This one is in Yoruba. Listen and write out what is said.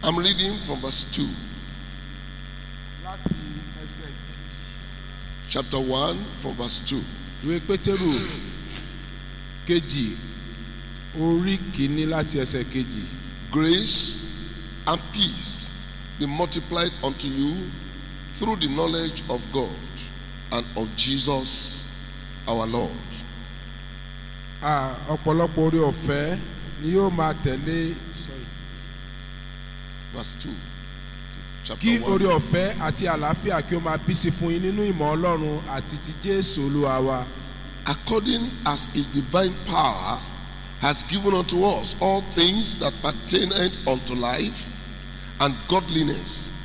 I'm reading from verse 2, láti ẹsẹ̀ chapter 1, from verse 2. ìwé pétérù kejì orí kìíní láti ẹsẹ̀ kejì Grace and peace be multiplied unto you through the knowledge of God and of Jesus our Lord. Ah, ọ̀pọ̀lọpọ̀ orí ọ̀fẹ́ ni yóò máa tẹ̀lé Verse 2. Chapter kí 1. orí ọ̀fẹ́ àti àlàáfíà kí ó máa bí sí fún yín nínú ìmọ̀ ọlọ́run àti ti jésù olúwa wa according as his divine power has given unto us all things that pertain unto life and godliness